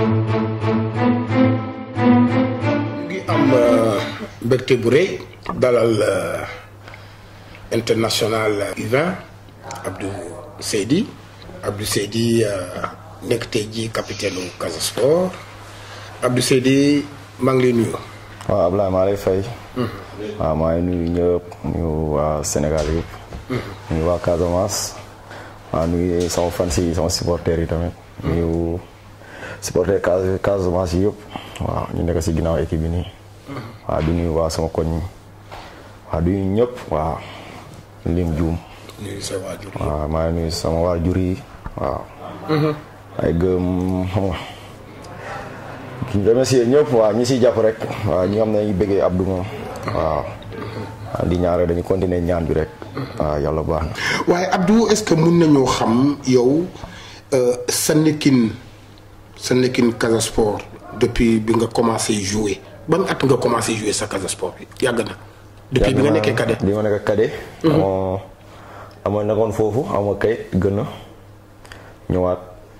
ngi am mbégte bu rëy dalal international U20 Abdou Seydi Abdou Seydi nekk tey jii capitaine u Casa Sport Abdou Seydi maa ngi lay nuyu. waaw Ablaye maa lay fay. waaw maa ngi nuyu ñëpp nuyu waa Sénégal yëpp. nuyu waa Casamance. waaw nuyu sama fans yi sama supporters yi tamit. nuyu supporters Casamance yi yëpp. waaw ñu nekk si ginnaaw équipe bi nii. waaw du nuyu waa sama koñ. waaw du nuyu ñëpp waaw. lim juum. nuyu sa waajur yi. waaw maa ngi nuyu sama waajur yi waaw. ay gëm xam nga. ki remercier ñëpp waaw ñi siy jàpp rek waaw ñi nga xam ne ñu bëggee Abdou moom waaw di ñaare dañu continuer ñaan bi rek waaw yàlla baax na waaye Abdou est-ce que mun nañoo xam yow sa nekkin sa nekkin Casa Sport depuis bi nga commencé jouer ban at nga commencé jouer sa Casa Sport bi yàgg na. depuis bi nga nekkee cadet. bi ma nekk cadet. amoo amoo nekkoon foofu amoo kayit gën a ñëwaat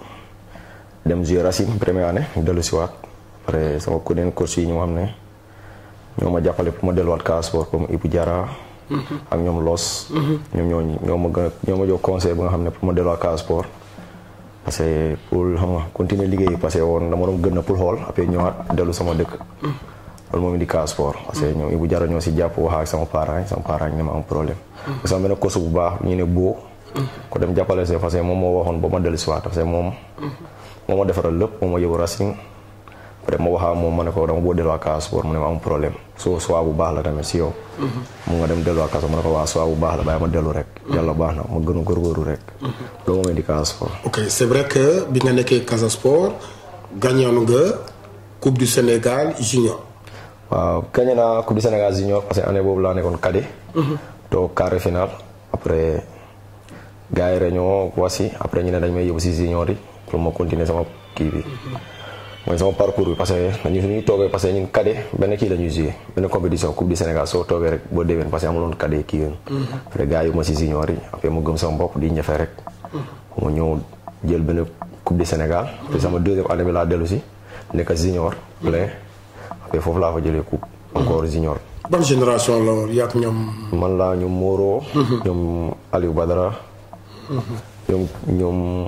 dem jouer Racine première année dellu si waat après sama kuréel coach yi ñoo xam ne ñoo ma jàppale pour ma delluwaat Casa Sport comme Ibou Diarra. ak ñoom Los. ñoom ñoo ñoo ma gën a ñoo ma jox conseil ba nga xam ne pour ma delluwaat Casa Sport. parce que pour xam nga continuer liggéey parce que woon dama doon gën a pour xool après ñëwaat dellu sama dëkk. loolu moom di Casa Sport. parce que ñoom Ibou Diarra ñoo si jàpp wax ak sama parents yi sama parents yi ne ma am problème. parce que sama benn coach bu baax ñu ne boo. ko dem jàppale see parce que moom moo waxoon ba ma dellu si waat parce que moom. moo ma defaral lépp moo ma yóbbu Racing. après ma waxaa moom ma ne ko dama boo delluwaat Casa Sport mu ne ma am problème soo soit bu baax la tamit si yow. mu nga dem delluwaat Casa ma ne ko waa soit bu baax la bàyyi ma dellu rek. yàlla baax na ma gën a góorgóorlu rek. loolu moom di Casa Sport. ok c'est vrai que bi nga nekkee Casa Sport gagnoon nga coupe du Sénégal junior. waaw gagné naa coupe du Sénégal junior parce que année boobu laa nekkoon cadet. toog quart final après gars yi réunion wasi après ñu ne dañ may yóbbu si junior yi pour ma continuer sama kii bi. mooy sama parcours bi parce que dañu ñuy toogee parce que ñun cadet benn kii la ñuy joué benn compétition coupe du Sénégal soo toogee rek boo déwén parce que amuloon cadet kii yoon. après gars yi ma si junior yi après ma gëm sama bopp di ñëfe rek. ma ñëw jël benn coupe du Sénégal. te sama deuxième année bi laa dellu si nekk junior plein après foofu laa fa jëlee coupe. encore junior. ban génération la woon yaa ñoom. man laa ñoom Moro. ñoom Aliou Badara. ñoom ñoom.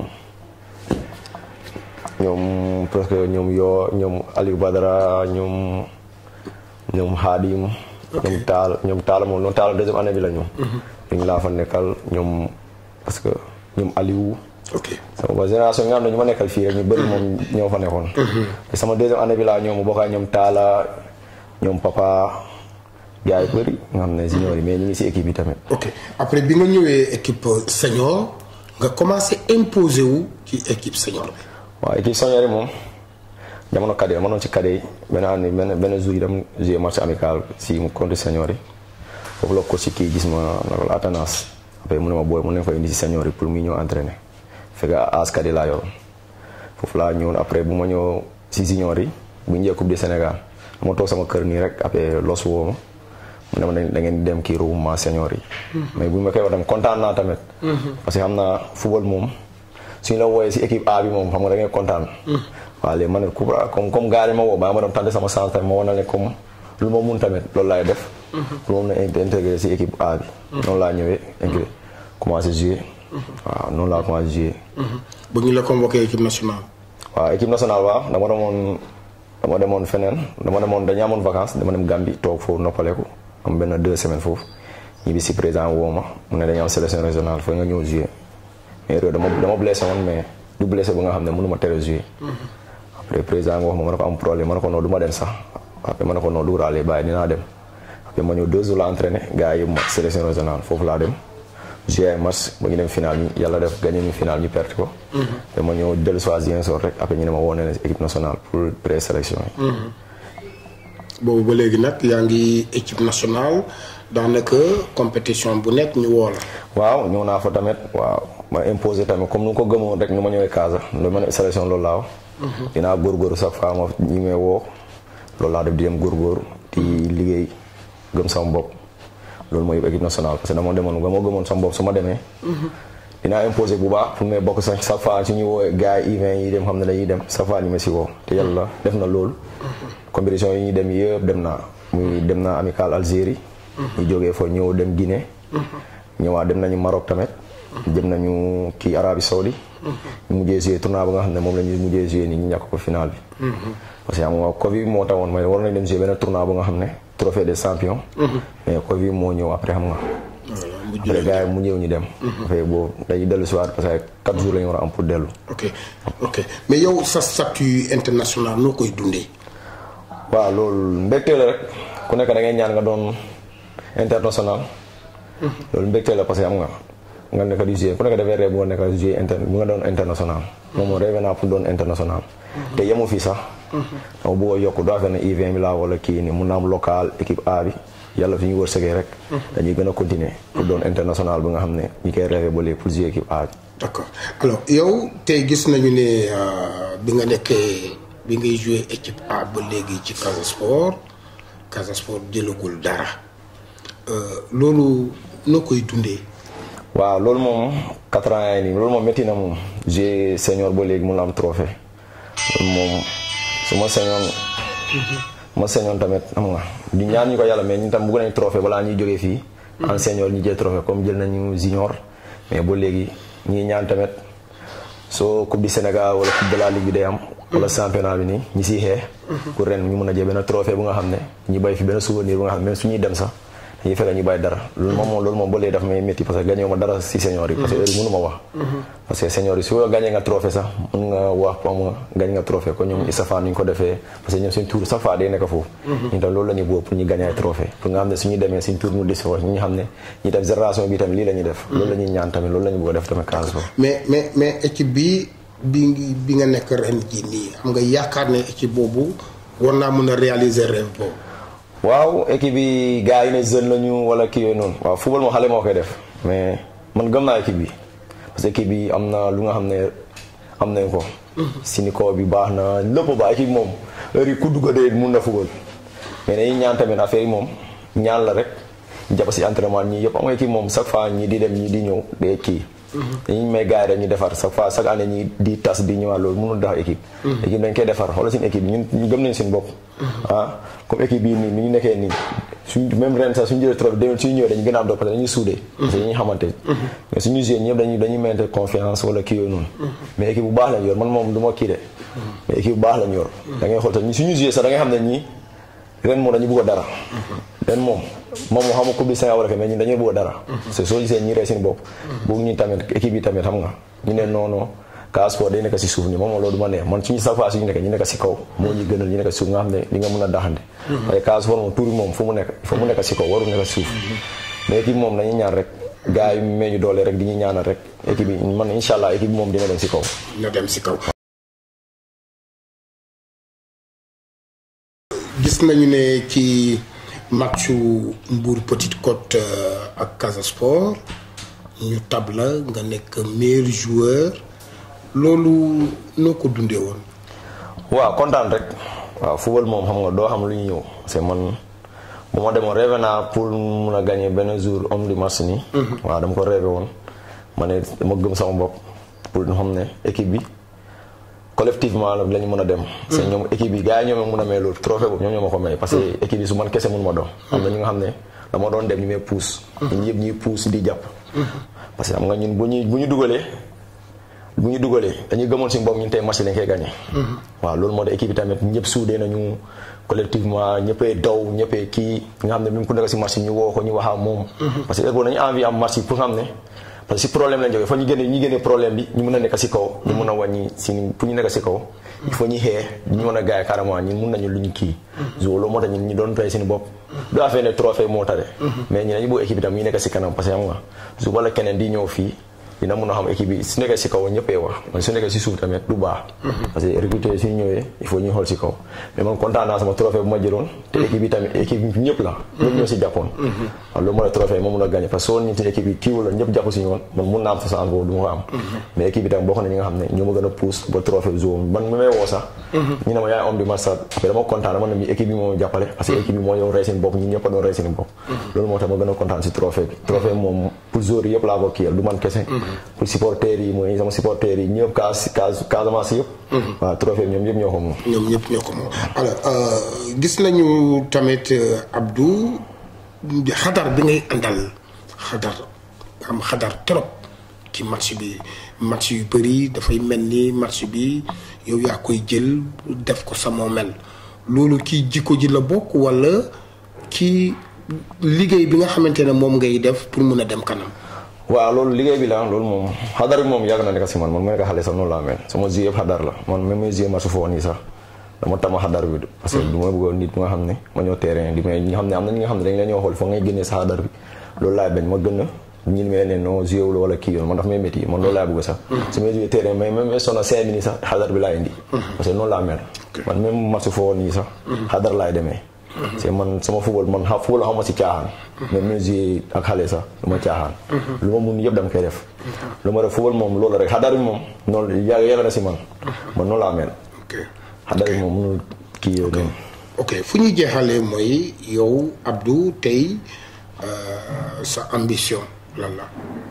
ñoom presque ñoom yoo ñoom Aliou Badara ñoom ñoom Hadim. ñoom Taal ñoom Taal moom noonu Taal deuxième année bi la ñu. ñu ngi laa fa nekkal ñoom parce que ñoom Aliou. ok sama génération yi nga xam ne ñu ma nekkal fii rek ñu bëri moom ñoo fa nekkoon. te sama deuxième année bi laa ñëw mu bokk ñoom Taala ñoom Papa gars yi bëri nga xam ne junior yi mais ñu ngi si équipe yi tamit. ok après bi nga ñëwee équipe senior nga commencé imposer wu ci équipe senior bi. waaw équipe senior yi moom jamono cadet ma doon ci cadet yi benn année benn benn jour yi dem jouer match amical si mu contre senior yi foofu la ko si kii gis ma naka la alternance après mu ne ma booy mu ne fa indi si senior yi pour muy ñëw entraîner fekk as cadet laa yoroon foofu laa ñëwoon après bu ma ñëw si junior yi bu ñu jël coupe du Sénégal ma toog sama kër nii rek après los woo ma mu ne ma da ngeen dem kii regroupement senior yi. mais bu ma koy wax tamit kontaan naa tamit. parce que xam naa football moom. suñu la wooyee si équipe A bi moom xam nga da ngay kontaan. waaw léegi ma ne comme comme gars yi ma woo ba ma dem tànn sama chance tamit ma wane ne comme lu ma mun tamit loolu laay def. pour moom na intégré si équipe A bi. noonu laa ñëwee intégré commencé jouer. waaw noonu laa commencé jouer. ba ñu la convoqué équipe nationale. waaw équipe nationale waaw dama demoon dama demoon feneen dama demoon dañu amoon vacances dama dem Gambie toog foofu noppaleku am benn deux semaines foofu ñibbi si président woo ma mu ne dañu am sélection régionale foofu nga ñëw jouer. mais réew dama dama blessé woon mais du blessé ba nga xam ne mënu ma tere jouer après président nga wax ma ma ne ko am problème ma ne ko non du ma dem sax après ma ne ko non duguraale bàyyi dinaa dem après ma ñëw deux jours la entraîné gars yi ma sélection régionale foofu laa dem jouer ay match ba ñu dem final ñu yàlla def gagné ñu final ñu perte ko te ma ñëw dellu soit Ziguinchor rek après ñu ne ma woo ne équipe nationale pour présélection yi boobu ba léegi nag yaa ngi équipe nationale daanaka compétition bu nekk ñu woo la waaw ñëw naa fa tamit waaw ma imposé tamit comme nu ko gëmoon rek nu ma ñëwee Casa lu ma ne sélection loolu laa wax. dinaa góorgóorlu chaque fois ma ñi may woo loolu laa def di dem góorgóorlu di liggéey gëm sama bopp loolu mooy équipe nationale parce que dama demoon ba ma gëmoon sama bopp su ma demee. dinaa imposé bu baax pour may bokk sax chaque fois suñu woowee gars yi event yi dem xam ne dañuy dem chaque fois ñu ma si woo te yàlla def na loolu compétition yi ñuy dem yëpp dem naa muy dem naa amical Algérie ñu jógee fa ñëw dem Guinée ñëwaat dem nañu Maroc tamit dem nañu kii Arabie Saoudi ñu mujjee joué tournoi ba nga xam ne moom la ñu mujjee joué nii ñu ñàkk ko final bi parce que xam nga Covid moo taxoon mooy war nañ dem joué benn tournoi ba nga xam ne trophée des champions mais Covid moo ñëw après xam nga après gars yi mu ñëw ñu dem dafay boobu dañuy dellu si waat parce que quatre jours la ñu war a am pour dellu ok ok mais yow sa statut international noo koy dundee waaw loolu mbégte la rek ku nekk da ngay ñaan nga doon international loolu mbégte la parce que am nga nga nekk di jouer ku nekk dafay rêve bu nga nekk di jouer inter bu nga doon international moom moo rêve naa pour doon international te yemu fii sax dama bëgg a yokk doo fee ne U20 bi laa wala kii ni mun na am local équipe A bi yàlla fi ñu wërsëgee rek dañuy gën a continuer pour doon international bi nga xam ne ñi koy rêve ba léegi pour jouer équipe A bi d'accord alors yow tey gis nañu ne bi nga nekkee bi ngay jouer équipe A ba léegi ci Casa Sport Casa Sport jëlagul dara loolu noo koy dundee waaw loolu moom quatre ans yi nii loolu moom métti na moom j'ai senior ba léegi mun na am trophée loolu moom su ma sañoon ma sañoon tamit xam nga di ñaan ñu ko yàlla mais ñun tam bëgg nañ trophée balaa ñuy jógee fii en senior ñu jël trophée comme jël nañu junior mais ba léegi ñuy ñaan tamit soo coupe du Sénégal wala coupe de la ligue bi day am wala championnat bi nii ñi siy xee pour ren ñu mun a jël benn trophée bu nga xam ne ñu bay fi benn souvenir bu nga xam ne même suñuy dem sax dañuy fekk ñu bàyyi dara loolu moom moom loolu moom ba léegi daf may métti parce que gagné ma dara si senior yi parce que heure mënu ma wax parce que senior yi su gagné nga trophée sax mën nga wax pour nga gagné nga trophée ko ñoom Isafaan ni ñu ko defee parce que ñoom suñ tour chaque fois day nekk foofu ñu tam loolu la ñuy bëgg pour ñu gagné ay trophée pour nga xam ne suñu demee suñ tour mu dis foofu ñu xam ne ñi tam génération bi tamit lii la ñuy def loolu la ñuy ñaan tamit loolu la ñu bëgg a def tamit Casa Sport mais mais mais équipe bi bi bi nga nekk ren jii nii xam nga yaakaar ne équipe boobu war naa mën a réaliser rêve boobu waaw équipe bi gars yi ne jeune lañu wala kii yooyu noonu waaw football moo xale moo koy def mais man gëm naa équipe bi parce que équipe bi am na lu nga xam ne am nañ ko. syndicat bi baax na lépp baax équipe moom heure yi ku dugg dee mun na football mais dañuy ñaan tamit affaire yi moom ñaan la rek jàpp si entraînement ñii yëpp am nga équipe moom chaque fois ñii di dem ñii di ñëw day kii. dañuy may gars yi dañuy defar chaque fois chaque année ñi di tas di ñëwaat loolu mënul tax équipe. équipe dañ koy defar xoolal suñu équipe ñun ñu gëm nañ suñu bopp. ah comme équipe bii nii ni ñu nekkee nii suñ même ren sax suñu jëlee trop demee suñu ñëwee dañu gën a am doole parce que dañuy suudee. parce que dañuy xamante mais suñu joué ñëpp dañuy dañuy mayante confiance wala kii yooyu noonu. mais équipe bu baax lañ yor man moom du ma kii de. mais équipe bu baax lañ yor. da ngay xool sax suñu joué sax da ngay xam ne ñii ren moom dañu bëgg a dara. ren moom moom moo xam coupe du Sénégal wala mais ñun dañuy bëgg a dara. parce que soo gisee ñi rey seen bopp. bëgg ñu tamit équipe yi tamit xam nga ñu ne non non Casa Sport day nekk si suuf ñu moom loolu du ma neex man suñu sax suñu nekk ñu nekk si kaw moo ñu gënal ñu nekk si suuf nga xam ne li nga mën a daxante. waaye Casa Sport moom tuuri moom fu mu nekk il faut mu nekk si kaw waru nekk si suuf. mais équipe moom dañuy ñaan rek gars yi mee ñu doole rek di ñu ñaanal rek équipe bi man incha allah équipe bi moom dina dem si kaw. dina dem si kaw. gis nañu ne ci matchu Mbour Petite Côte ak Casa Sport ñu tab la nga nekk meilleur joueur loolu noo ko dundee woon. waaw kontaan rek waaw football moom xam nga doo xam lu ñu ñëw parce que man bu ma demoon rêvé naa pour mun a gagné benn jour homme du match nii. waaw dama ko rêvé woon ma ne dama gëm sama bopp pour ñu xam ne équipe bi. collectivement la ñu mën a dem. parce que ñoom équipe bi gars yi ñoo ma mën a may loolu trophée boobu ñoom ñoo ma ko may. parce que équipe bi su man kese mënu ma doon. am na ñu nga xam ne dama doon dem ñu may puus. ñun yëpp ñuy puus di jàpp. parce que xam nga ñun bu ñuy bu ñu dugalee bu ñu dugalee dañuy gëmoon si bopp ñun tey match lañ koy gagné. waaw loolu moo tax équipe bi tamit ñëpp suudee nañu collectivement ñëppay daw ñëppay kii nga xam ne même ku nekk si match ñu woo ko ñu wax ak moom. parce que heure boobu dañu envie am match pour xam ne. parce que si problème lañ jógee fa ñu génne ñu génne problème bi ñu mën a nekk si kaw. ñu mën a wàññi si pour ñu nekk si kaw. il faut ñu xee ñu mën a gaay carrément ñun mun nañu lu ñu kii. loolu moo tax ñun ñu doon tey seen bopp. du affaire ne trophée moo tare. mais ñu dañu bëgg équipe bi tam ñu nekk si kanam parce que xam nga su wala keneen di ñëw fii dina mun a xam équipe bi su nekkee si kaw ñëppee wax man su nekkee si suuf tamit du baax. parce que recruter suñu ñëwee il faut ñu xool si kaw. mais man kontaan naa sama trophée bu ma jëloon. te équipe bi tamit équipe bi ñëpp la. ñëpp ñoo si jàppoon. waaw loolu moo la trophée ma mun a gagné parce que soo ñu ci équipe bi kii wala ñëpp jàpp si ñoon man mun naa am sa chance boobu du ma ko am. mais équipe bi tamit bokk na ñi nga xam ne ñoo ma gën a pousse ba trophée bi zone man mi may woo sax. ñu ne ma yaay homme du match sax après dama kontaan dama ne mi équipe bi moo jàppale parce que équipe bi moo yow rey seen bopp ñun ñëpp a doon rey seen bopp. loolu moo tax ma gën a kontaan si trophée bi trophée moom pour joueur yëpp laa ko kiyal du man kese pour supporters yi mooy sama supporters yi ñëpp Cas Cas Casamance yëpp. waaw trophée ñoom ñëpp ñoo ko moom. ñoom ñëpp ñoo ko moom alors gis nañu tamit Abdou xadar bi ngay àndal xadar am xadar trop ci match bi match yu bëri dafay mel ni match bi yow yaa koy jël def ko sa moomel loolu ci jikko ji la bokk walla ci liggéey bi nga xamante ne moom ngay def pour mun a dem kanam. waaw loolu liggéey bi la loolu moom xadar bi moom yàgg na nekk si man man ma nekk xale sax noonu laa mel sama jeu yëpp xadar la man même mes jeu match foofu nii sax dama tama xadar bi parce que du ma bëggoon nit nga xam ne ma ñëw terrain di may ñi nga xam ne am na ñi nga xam ne dañ la ñoo xool foog ngay génnee sa xadar bi loolu laay bañ ma gën a ñi mel ne non jeu la wala kii yoon man daf may métti man loolu laay bëgg sax su may joué terrain mais même sona cinq minutes sax xadar bi laay indi parce que noonu laa mel man même match foofu nii sax xadar laay demee c'est man sama football man xa football xaw ma si caaxaan. même musique ak xale sax lu ma caaxaan. lu ma mun yëpp dama koy def. lu ma def football moom loolu rek xadar bi moom noonu yàgg yàgg na si man. man noonu laa mel. ok xadar bi moom mënul kii yooyu noonu. ok fu ñuy jeexalee mooy yow Abdou tey sa ambition lan la.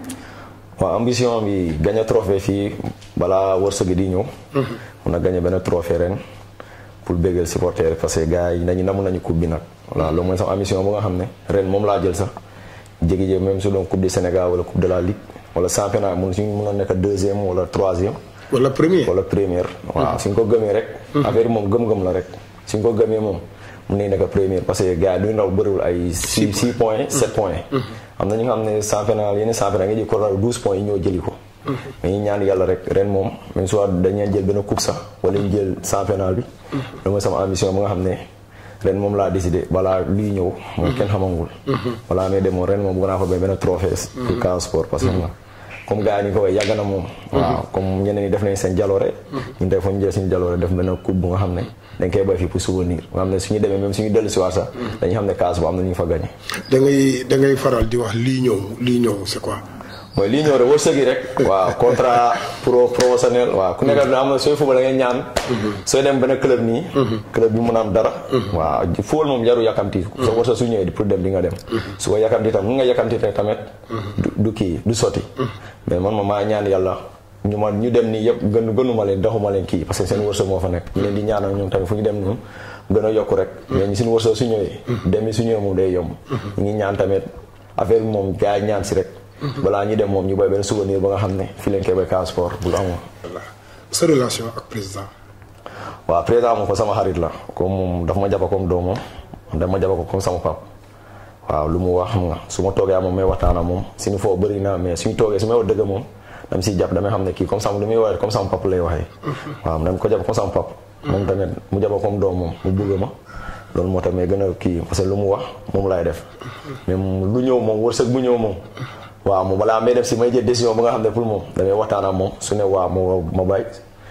waaw ambition bi gagné trophée fii balaa wërsëg di ñëw. mun na gagné benn trophée ren. pour béggal supporter parce que gars yi nañu namu nañu coupe bi nag voilà loolu mooy sama ambition bu nga xam ne ren moom laa jël sax jégi-jéeg même su doon coupe du Sénégal wala coupe de la ligue wala championnat mun suñu mun a nekk deuxième wala troisième wala premier wala première waaw suñ ko gëmee rek affaire moom gëm-gëm la rek suñ ko gëmee moom mun nañ nekk première parce que gars yi duñu ndaw bëriwul ay six six points sept points am na ñu nga xam ne championnat yenn championnat nga jël ko raw douze points yi ñoo jëli ko mais ñu ñaan yàlla rek ren moom même soit dañuy jël benn coupe sax wala ñu jël championnat bi. loolu mooy sama ambition bu nga xam ne ren moom laa décidé balaa luy ñëw. moom kenn xamangul. balaa may dem moom ren moom bëgg naa ko bay benn trophée. pour Casa Sport parce que xam nga comme gars yi ni ko waxee yàgg na moom. waaw comme ñeneen ñi def nañ seen jaloore. ñun tey foo ñu jël suñu jaloore def benn coupe bu nga xam ne dañ koy bay fii pour souvenir nga xam ne suñu demee même suñu dellu si waat sax dañuy xam ne Casa bu am na ñu fa gagné. da ngay da ngay faral di wax lii ñëw lii ñëw c'est quoi. mooy lii ñëw rek wërsëg yi rek. waaw contrat pro professionnel waaw ku nekk am na sooy football da ngay ñaan. sooy dem benn club nii. club bi mun a am dara. waaw football moom jaru yàkkamti. sa wërsëg su ñëwee pour dem di nga dem. su ko yàkkamti tam mun nga yàkkamti tamit. du kii du sotti. mais man ma maa ñaan yàlla ñu ma ñu dem nii yëpp gën gënuma leen doxuma leen kii parce que seen wërsëg moo fa nekk. ñu leen di ñaanal ñoom tamit fu ñu dem noonu gën a yokk rek. mais ñu suñu wërsëg su ñëwee. dem su ñëwee moom day yomb. ñu ngi ñaan tamit affaire bi moom gars yi ñaan si rek balaa ñu dem moom ñu bay benn souvenir ba nga xam ne fii leen koy bay Casa Sport bu la amoon. voilà sa relation ak président. waaw président moom ko sama xarit la comme moom dafa ma jàpp comme doomam dama ma jàpp ko comme sama pap waaw lu mu wax xam nga su ma toogee moom may waxtaan ak moom suñu foo bëri na mais suñu toogee su may wax dëgg moom dama siy jàpp damay xam ne kii comme sama lu muy waxee comme sama pap lay waxee. waaw dama ko jàpp comme sama pap moom tamit mu jàpp comme doom moom mu bëgg ma. loolu moo tax mais gën a kii parce que lu mu wax moom laay def mais lu ñëw moom wërsëg bu ñëw moom. waaw moom balaa may def si may jël décision ba nga xam ne pour moom damay waxtaan ak moom su ne waaw ma ma bàyyi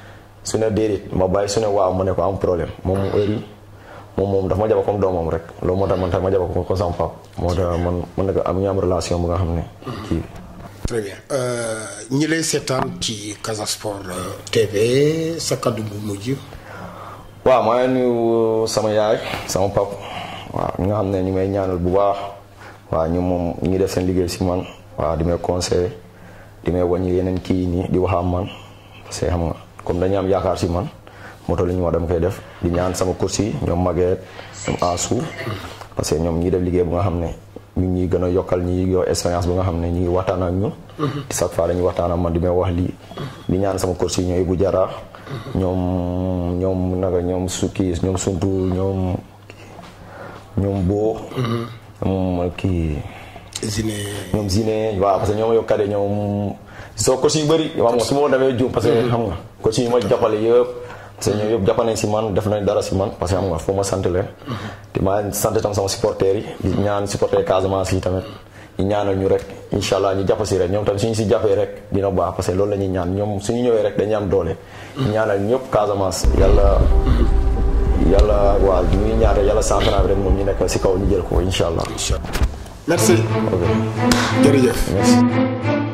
su ne déedéet ma bàyyi su ne waaw ma ne ko am problème moom mu heure yi moom moom dafa ma jàpp comme doomam rek loolu moo tax man tamit ma jàpp ko comme sama pap moo tax man man nag am ñu am relation bu nga xam ne kii. très bien ñi lay seetaan ci Casa Sport TV sa kaddu bu mujj. waaw maa ngi nuyu sama yaay sama pap waaw ñi nga xam ne ñu may ñaanal bu baax waaw ñu moom ñu ngi def seen liggéey si man. waaw di may conseillé di may wàññi yeneen kii nii di wax am man parce que xam nga comme dañu am yaakaar si man moto li ñu wax dama koy def di ñaan sama course yi ñoom Maguette ñoom Assou parce que ñoom ñi def liggéey bu nga xam ne ñu ngi gën a yokkal ñi yor expérience bu nga xam ne ñu ngi waxtaan ak ñun. chaque fois dañuy waxtaan ak man di may wax lii di ñaan sama course yi ñoom Ibou Diarra ñoom ñoom naka ñoom su kii ñoom Suntu ñoom ñoom Bo. moom kii. Zine. ñoom Zine waaw parce que ñoom yow kade ñoom soo coach yu bëri xam nga su ma demee juum parce que xam nga coach yi ma jàppale yëpp parce que ñoom yëpp jàpp nañ si man def nañ dara si man parce que xam nga foo ma sant leen te maa sant tam sama supporters yi di ñaan supporters Casamance yi tamit ñu ñaanal ñu rek incha allah ñu jàpp si rek ñoom tamit suñu si jàppee rek dina baax parce que loolu la ñuy ñaan ñoom suñu ñëwee rek dañuy am doole ñu ñaanal ñëpp Casamance yàlla yàlla waaw ñu ngi ñaan rek yàlla central bi rek moom ñu nekk si kaw ñu jël ko incha allah merci. ok jërëjëf. merci